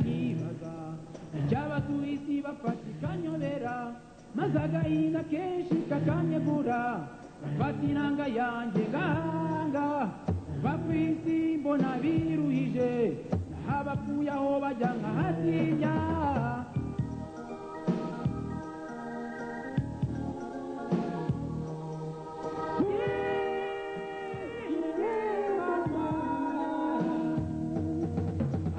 nkibaza icyaba ku isi bafata ikanyobera maze agahinda kenshi kakanyegura mfata inanga yanjye gahanga va ku isi mbona biruhije naho abapfuye aho bajya nkahatinya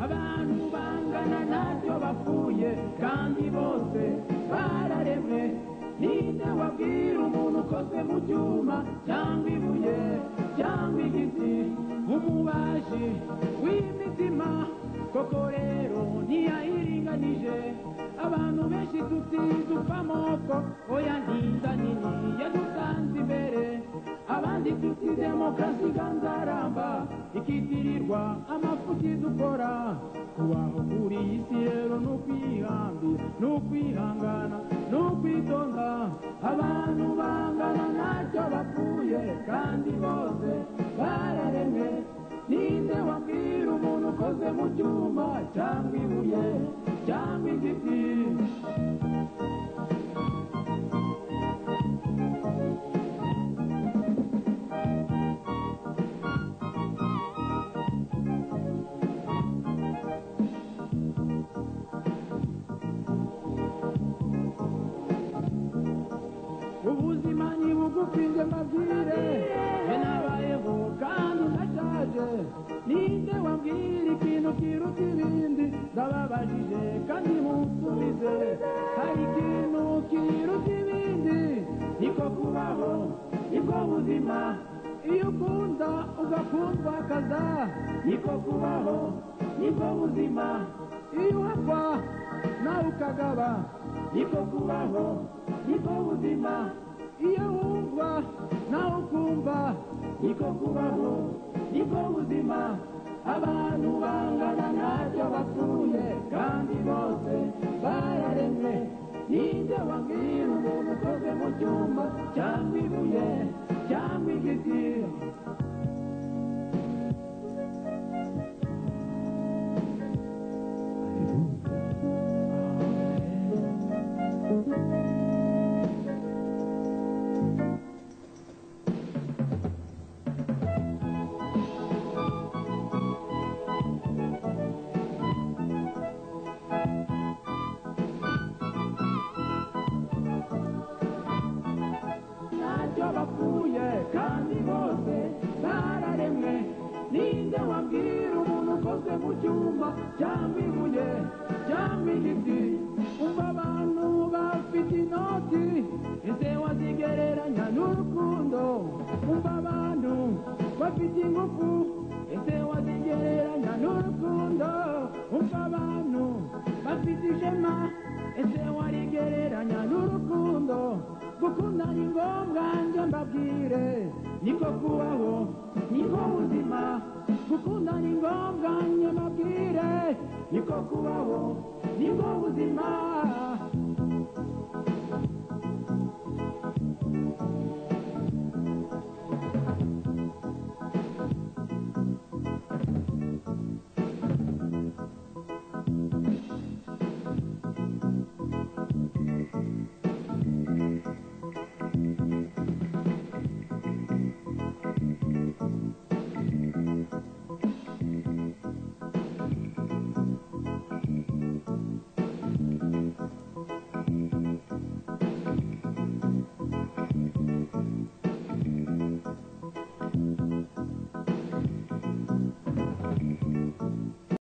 abantu bangana ntacyo bapfuye kandi bose bararemwe ninde wabwira umuntu ukoze mu cyuma cyangwa ibuye cyangwa igiti umubaji w'imitima koko rero ntiyayiringanije abantu benshi tutizi upfa amoko oya ntinda nini yadutanze imbere abandi tuti demokarasi iganzaramba ikitirirwa amafuti dukora kubaho kuri iyi si rero ni ukwihambira ni ukwihangana ni ukwitonda abantu bangana ntacyo bapfuye kandi bose bararemwe ninde wabwira umuntu ukoze mu cyuma cyangwa ibuye cyangwa igiti ubuzima ni bugufi nge mbabwire nge nabayeho kandi ndashaje ninde wambwira ikintu kiruta ibindi ndababajije kandi munsubize hari ikintu kiruta ibindi niko kubaho nibwo buzima iyo ukunda ugakundwakaza niko kubaho nibwo buzima iyo uhakwa nawe ukagaba niko kubaho niko buzima iyo wumva nawe ukumva niko kubaho niko buzima abantu bangana ntacyo bapfuye kandi bose bararemwe ninde wabwira umuntu ukoze mu cyuma cyangwa ibuye cyangwa igiti ntacyo bapfuye kandi bose bararemwe ninde wabwira umuntu ukoze mu cyuma cyangwa ibuye cyangwa igiti umva abantu bafite inoti ese wazigereranya n'urukundo umva abantu bafite ingufu ese wazigereranya n'urukundo umva abantu bafite ishema ese warigereranya n'urukundo gukunda ni ngombwa njye mbabwire niko kubaho niko buzima gukunda ni ngombwa njye mbabwire niko kubaho niko buzima